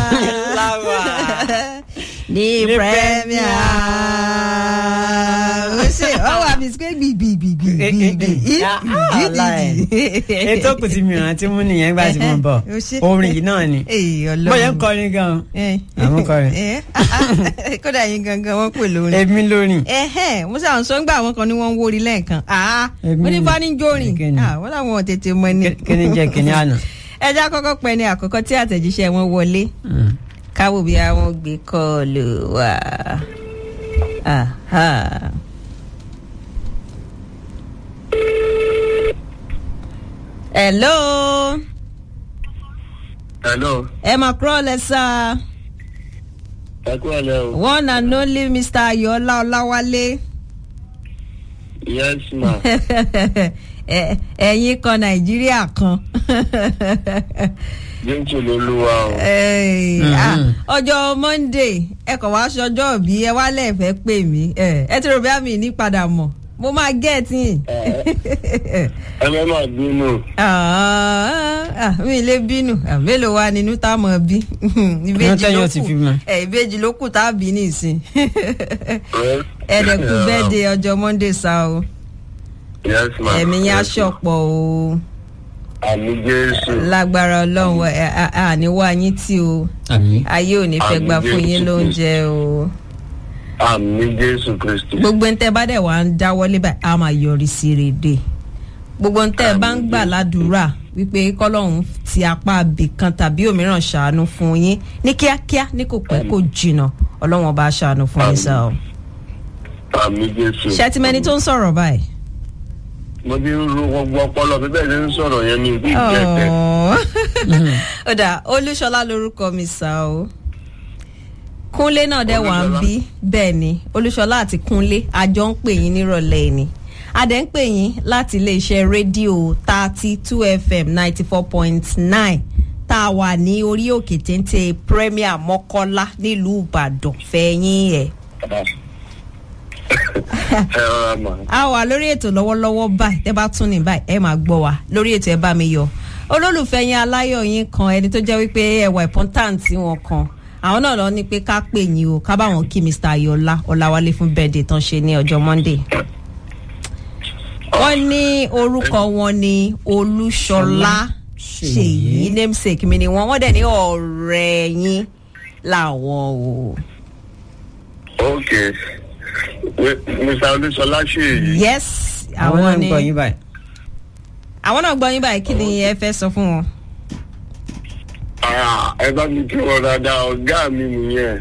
Láwà. ní Ní premier ó ṣe ọ wà mí sí gbìgbìgbìgbìgbì ètò kù tí mi rántí mú nìyẹn gbà tí mo bọ̀ Ó ṣe. orin yìí náà ni bóyá ń kọrin gan Àwọn kọrin. kódà yín gangan wọn pè lórí èmi lórin ẹhẹn mo ṣàwọn sọ ń gbà àwọn kan ní wọn ń wórí lẹ́ẹ̀kan Èmi mo ní ni. bá ní jórin Kíni? wọn làwọn ò tètè mọ ni. kíni jẹ́ kíni àná. ẹja kọ́kọ́ pẹ́ ní àkọ́kọ́ tí àtẹ̀jíṣẹ́ wọn wọlé káwọ́ bí àwọn gbé kọ́ọ̀lù wá. Aha. hello hello ẹ máa kúrò lẹ́sà ẹ kú ọ̀lẹ́ o one and only mr ayọ̀ọ́lá ọláwálé yes ma Ẹ- ẹ̀yin kan nàìjíríà kan. jésù lolúwa o Ey, Mhm. ah, ọjọ́ monday ẹ kàn wá ṣọjọ́ bí ẹ wá lẹ́ẹ̀fẹ́ pè mí ẹ ẹ ti rò bí àmì ní padà mọ̀ mo máa gẹ̀ẹ́tì yìí. ẹ fẹ́ máa bínú mi lè bínú Ah, mélòó wa nínú tá a mọ̀ bí ìbejì tẹ́yìn ló ó ti kù fi mọ̀. ẹ ìbejì ló kù tá a bí nìsín ẹ ẹ̀ẹ́dẹ̀kù bẹ́ẹ̀ de ọjọ́ monday sá o yes ma ẹ̀mí yẹn aṣọ̀pọ̀ o àmì jésù lágbára ọlọ́run ẹ- a- a- àníwá yín tí o àmì. ayé ò ní fẹ́ Àmín gbà fún yín Jésù lóúnjẹ o. àmì jésù kristi gbogbo ń tẹ́ bá dẹ̀ wá ń dáwọ́lé báyìí a máa yọrí sí rèé gbogbo ń tẹ́ bá ń gbà ládùúrà wípé kọ́lọ́hún ti apá abì kan tàbí òmíràn ṣàánú fún yín ní kíákíá ní kò pẹ́ kò jìnnà ọlọ́wọ́n bá ṣàánú fún yín sá o. àmì jésù ṣẹ́tìmẹ́ni tó ń sọ̀rọ̀ báyìí. mo ti ń ro gbogbo ọpọlọ bí bẹ́ẹ̀ ṣe ń sọ̀rọ̀ yẹn ní ìdí ìjẹ́tẹ̀ Ọ̀ọ́. ó dà olúṣọlá lorúkọ mi sá o kúnlé náà dẹ̀ wà ń Olúṣọlá? bí bẹ́ẹ̀ ni olúṣọlá àti kúnlé àjọ ń pè yín nírọ̀lẹ́ ni adẹ̀ ń pè yín láti iléeṣẹ́ rédíò thirty two fm ninety four point nine tá a wà ní orí òkè téńté premier mọ́kọ́lá nílùú ìbàdàn fẹ́yìn ẹ̀ ẹ rọra mà a wà lórí ètò lọ́wọ́lọ́wọ́ báyìí tẹ́ bá tún ní báyìí ẹ máa gbọ́ wa lórí ètò ẹ bá mi yọ olólùfẹ́ yín aláyọ̀ yín kan ẹni tó jẹ́ wípé ẹwà important wọn kan àwọn náà lọ ní pé ká pè yín o ká bá wọn kí mr ayọ̀lá ọ̀làwálé fún birthday tán ṣe ní ọjọ́ monday wọ́n ní orúkọ wọn ní olúṣọlá ṣèyí namesake mi ni wọ́n wọ́n dẹ̀ ní ọ̀rẹ́ yín làwọn o. ok We- mr olúṣọlá ṣe èyí yes àwọn náà ń ni gbọ́ yín báyìí. àwọn náà gbọ́ yín báyìí kí ni ẹ fẹ́ sọ fún wọn. Ah, ẹ bá mi kí wọn dáadáa ọgá mi nìyẹn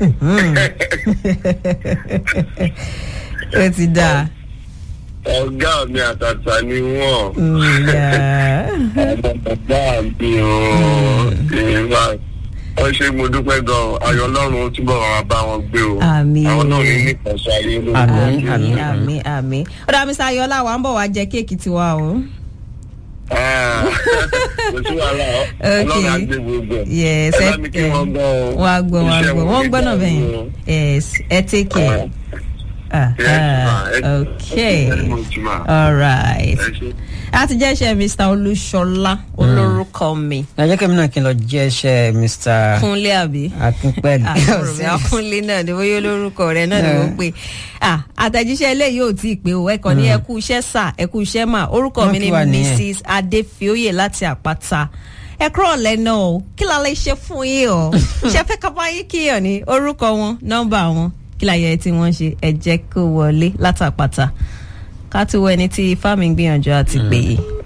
ó ti dáa. ọgá mi àtàtà ni wọn. Yeah. bàbá mi ò ìwà wọ́n ṣe mo dúpẹ́ gan-an ayọ̀ ọlọ́run ó túbọ̀ wà bá wọn gbé o Àmín. àwọn náà ní nípasẹ̀ ayé ló ń Àmín, bọ̀. àmín. àmì àmì ó dá mr ayọ̀lá wa ń bọ̀ wá jẹ kéèkì tiwa o. Ah, kò sí wàhálà ọlọ́run á gbé gbogbo ẹ̀. yes ẹ ẹ bá mi kí wọn gan o wọ́n á gbọ́ wọ́n á Iṣẹ́ gbọ́ wọn wọ́n ní gbọ́ náà dàrú bẹ́yìn o. yes ẹ take care. Ah, Yes, ma. ah, Ẹ- okay ẹ very much, ma. all right Ẹ ṣé. láti jẹ́ iṣẹ́ mr olúṣọlá olórúkọ mi ẹ jẹ́ kí èmi náà kí n lọ jẹ́ iṣẹ́ mr kúnlé àbí. akínpẹ̀lú. àkùrùmí akúnlé náà ni bóyá olórúkọ rẹ náà ni wọ́n pè ah àtẹ̀jíṣẹ́ eléyìí ò tí ì pé o ẹ kàn ní ẹ kú iṣẹ́ sà ẹ kú iṣẹ́ mà orúkọ Wọ́n mi ni kí wa nìyẹn. mrs adéfioyè láti àpáta ẹ kúrò lẹ́nà o kí la lè ṣe fún yín o ṣe fẹ́ ká bá yín kíyàn ní orúkọ wọn nọ́mbà wọn kí la yẹ tí wọ́n ṣe ẹ jẹ́ kó wọlé látàpáta ká tó wọ ẹni tí ifá mi gbìyànjú àti pè é.